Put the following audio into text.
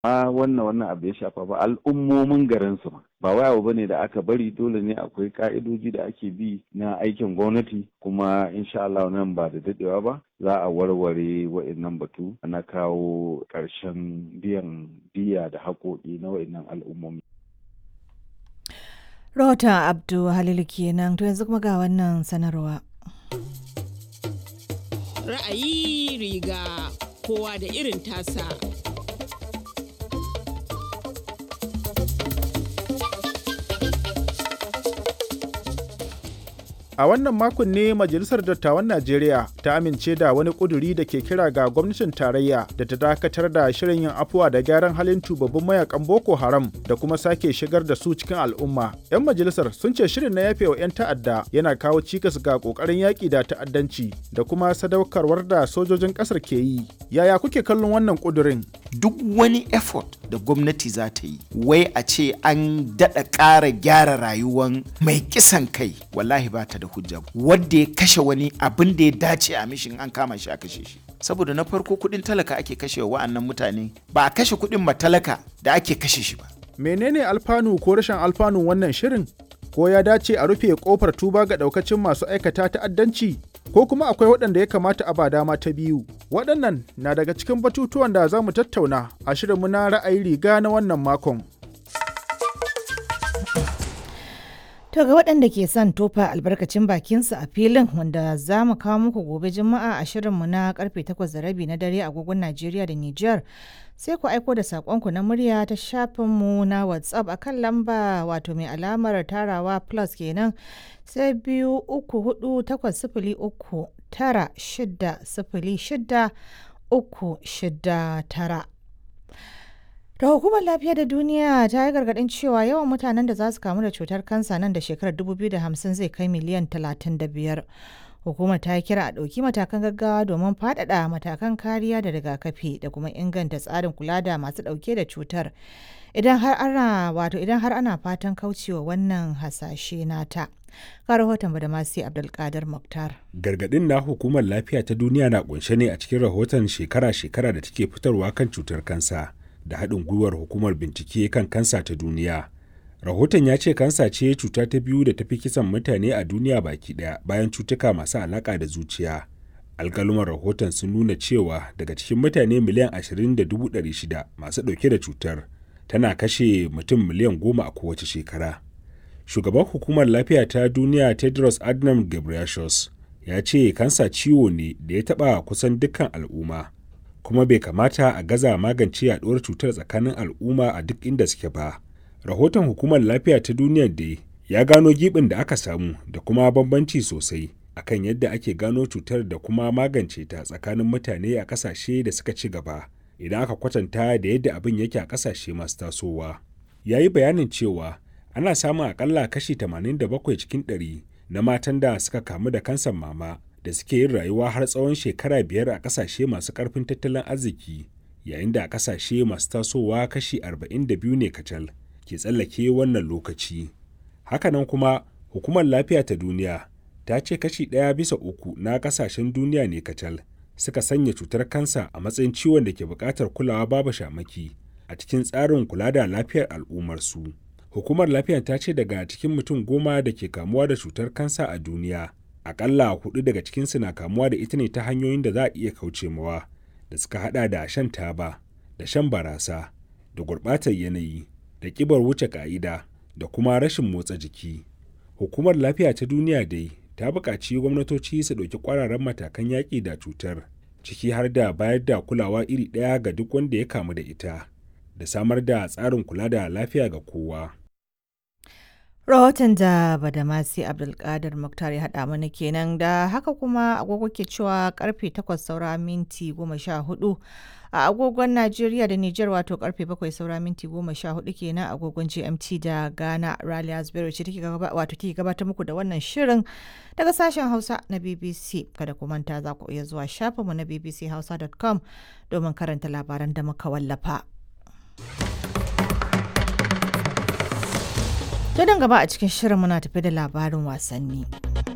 a wannan wannan abu ya shafa ba al'ummomin garin su ma ba wai abu bane da aka bari dole ne akwai ka'idoji da ake bi na aikin gwamnati kuma insha Allah nan ba da dadewa ba za a warware wa'annan batu na kawo ƙarshen biyan diya da haƙoƙi na wa'annan al'ummomi Rahoton Abdu Halilu kenan to yanzu kuma ga wannan sanarwa. Ra'ayi riga kowa da irin tasa. A wannan makon ne Majalisar Dattawan Najeriya ta amince da wani ƙuduri da ke kira ga gwamnatin tarayya da ta dakatar da shirin yin afuwa da gyaran halin tubabbin mayakan Boko Haram da kuma sake shigar da su cikin al'umma. 'Yan majalisar sun ce shirin na yafe wa 'yan ta'adda yana kawo cikas ga ƙoƙarin yaƙi da ta'addanci da kuma sadaukarwar da sojojin ƙasar ke yi. Yaya kuke kallon wannan ƙudurin? Duk wani effort da gwamnati za ta yi, wai a ce an daɗa ƙara gyara rayuwan mai kisan kai, wallahi ba ta da hujja wadda ya kashe wani abin da ya dace a mishin an kama shi a kashe shi saboda na farko kudin talaka ake kashe wa'annan mutane ba a kashe kudin matalaka da ake kashe shi ba menene alfanu ko rashin alfanun wannan shirin ko ya dace a rufe kofar tuba ga daukacin masu aikata ta'addanci ko kuma akwai waɗanda ya kamata a ba dama ta biyu waɗannan na daga cikin batutuwan da za mu tattauna a shirinmu na ra'ayi riga na wannan makon To ga waɗanda ke son tofa albarkacin bakinsu a filin wanda za mu kawo muku gobe juma'a a shirinmu na karfe 8 da rabi na dare agogon Najeriya da Nijar sai ku aiko da saƙonku na murya ta shafinmu na WhatsApp a kan lamba wato mai alamar tarawa plus kenan sai biyu uku hudu takwas sifili uku tara shida sifili shida uku shida tara. Da hukumar lafiya da duniya ta yi gargaɗin cewa yawan mutanen da za su kamu da cutar kansa nan da shekarar 2050 zai kai miliyan 35. Hukumar ta yi kira a ɗauki matakan gaggawa domin faɗaɗa matakan kariya da rigakafi da kuma inganta tsarin kula da masu ɗauke da cutar. Idan har ana wato idan har ana fatan kaucewa wannan hasashe nata. Ga rahoton Badamasi Abdulkadir Muktar. Gargaɗin na hukumar lafiya ta duniya na kunshe ne a cikin rahoton shekara-shekara da take fitarwa kan cutar kansa. da haɗin gwiwar hukumar bincike kan kansa ta duniya. Rahoton ya ce kansa ce cuta ta biyu da tafi kisan mutane a duniya baki ɗaya bayan cutuka masu alaƙa da zuciya. Alƙaluman rahoton sun nuna cewa daga cikin mutane miliyan 20.600 masu ɗauke da cutar tana kashe mutum miliyan goma a kowace shekara. Shugaban hukumar lafiya ta duniya Tedros Adhanom Ghebreyesus ya ce kansa ciwo ne da ya taɓa kusan dukkan al'umma. kuma bai kamata a gaza magance yaduwar cutar tsakanin al'umma a duk inda suke ba. Rahoton hukumar lafiya ta duniya da ya gano gibin da aka samu da kuma bambanci sosai akan yadda ake gano cutar da kuma magance ta tsakanin mutane a kasashe da suka ci gaba idan aka kwatanta da yadda abin yake a kasashe masu tasowa. Ya yi bayanin cewa ana samun akalla kashi 87 cikin 100 na matan da suka kamu da kansan mama da suke yin rayuwa har tsawon shekara biyar a kasashe masu karfin tattalin arziki yayin da a kasashe masu tasowa kashi 42 ne kacal ke tsallake wannan lokaci hakanan kuma hukumar lafiya ta duniya ta ce kashi ɗaya bisa uku na kasashen duniya ne kacal suka sanya cutar kansa a matsayin ciwon da ke buƙatar kulawa babu shamaki a cikin tsarin kula da lafiyar al'ummarsu hukumar lafiya ta ce daga cikin mutum goma da ke kamuwa da cutar kansa a duniya akalla hudu daga cikinsu na kamuwa da ita ne ta hanyoyin da za a iya kauce mawa da suka hada da shan taba da shan barasa da gurbatar yanayi da kibar wuce ka'ida da kuma rashin motsa jiki hukumar lafiya ta duniya dai ta buƙaci gwamnatoci su ɗauki ƙwararren matakan yaƙi da cutar ciki har da bayar da kulawa iri ɗaya ga duk wanda ya kamu da ita da samar da tsarin kula da lafiya ga kowa. Rahoton da Badamasi Abdulkadir Muktar ya haɗa mana kenan da haka kuma agogo ke cewa karfe 8 saura minti 14 a agogon Najeriya da Nijar wato karfe 7 saura minti 14 kenan agogon GMT da Ghana Rally Asbury ce take wato take gabatar muku da wannan shirin daga sashen Hausa na BBC kada ku manta za ku iya zuwa shafinmu na bbchausa.com domin karanta labaran da muka wallafa. To don gaba a cikin shirin muna tafi da labarin wasanni.